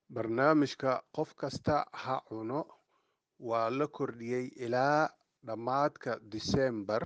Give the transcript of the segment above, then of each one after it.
barnaamijka qof kasta ha cuno waa la kordhiyey ilaa dhammaadka diseembar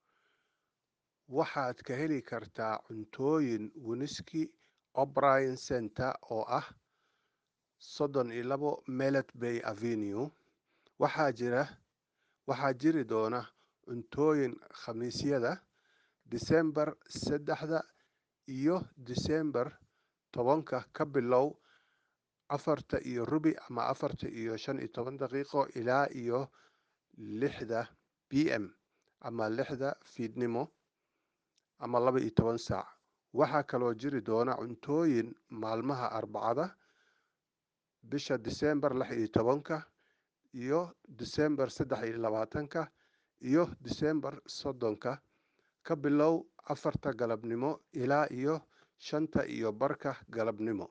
waxaad ka heli kartaa cuntooyin winski o'brien center oo ah soddon iyo labo melet bay avenue waxaa jira waxaa jiri doona cuntooyin khamiisyada diseembar saddexda iyo diseembar tobanka ka bilow afarta iyo rubi ama afarta iyo shan iyo toban daqiiqo ilaa iyo lixda b m ama lixda fiidnimo ama laba iyo toban saac waxaa kaloo jiri doona cuntooyin maalmaha arbacada bisha diseembar lix iyo tobanka iyo diseembar saddex iyo labaatanka iyo diseembar soddonka ka bilow afarta galabnimo ilaa iyo shanta iyo barka galabnimo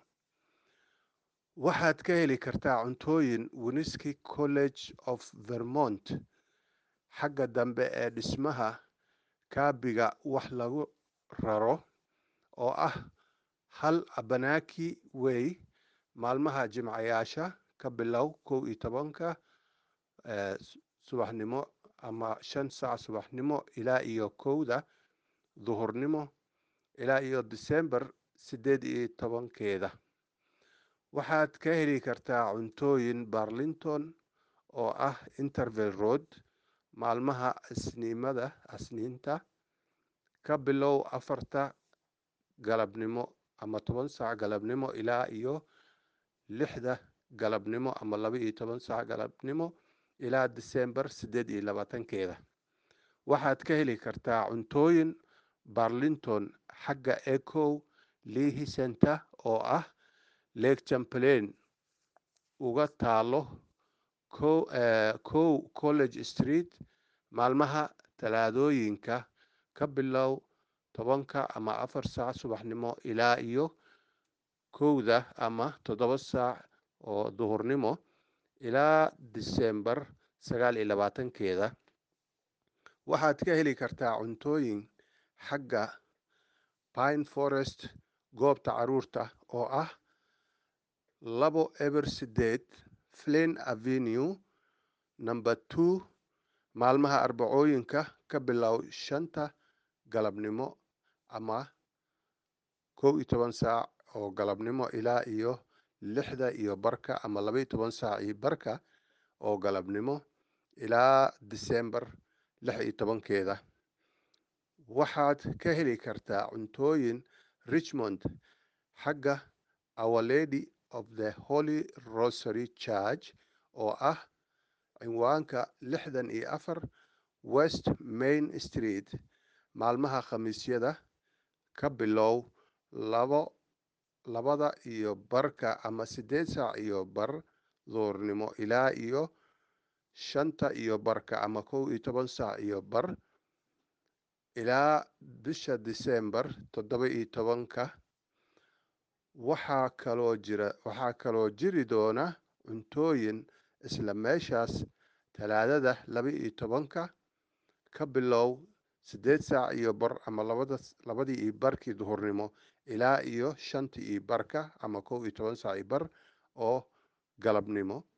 waxaad ka heli kartaa cuntooyin winski college of vermont xagga dambe ee dhismaha kaabiga wax lagu raro oo ah hal abanaki wey maalmaha jimcayaasha ka bilow kow iyo tobanka subaxnimo ama shan saac subaxnimo ilaa iyo kowda duhurnimo ilaa iyo diseembar siddeed iyo tobankeeda waxaad ka heli kartaa cuntooyin barlington oo ah interval road maalmaha isniimada asniinta ka bilow afarta galabnimo ama toban saac galabnimo ilaa iyo lixda galabnimo ama laba iyo toban saac galabnimo ilaa diseembar siddeed iyo labaatankeeda waxaad ka heli kartaa cuntooyin barlington xagga ecow lehi center oo ah lake champlain uga taalo kow college street maalmaha talaadooyinka ka bilow tobanka ama afar saac subaxnimo ilaa iyo kowda ama toddoba saac oo duhurnimo ilaa diseembar sagaal iyo labaatankeeda waxaad ka heli kartaa cuntooyin xagga pine forest goobta caruurta oo ah labo eber sideed flin avenue number two maalmaha arbacooyinka ka bilow shanta galabnimo ama kow iyo toban saac oo galabnimo ilaa iyo lixda iyo barka ama laba iyo toban saac iyo barka oo galabnimo ilaa diseembar lix iyo tobankeeda waxaad ka heli kartaa cuntooyin richmond xagga our lady of the holy rosary church oo ah cinwaanka lixdan iyo afar west main street maalmaha khamiisyada ka bilow labo labada iyo barka ama siddeed saac iyo bar duurnimo ilaa iyo shanta iyo barka ama kow iyo toban saac iyo bar ilaa bisha diseembar toddoba iyo tobanka waxaa kaloo jira waxaa kaloo jiri doona cuntooyin isla meeshaas talaadada laba iyo tobanka ka bilow siddeed saac iyo bar ama labada labadii iyo barkii duhurnimo ilaa iyo shantii iyo barka ama kow iyo toban saac iyo bar oo galabnimo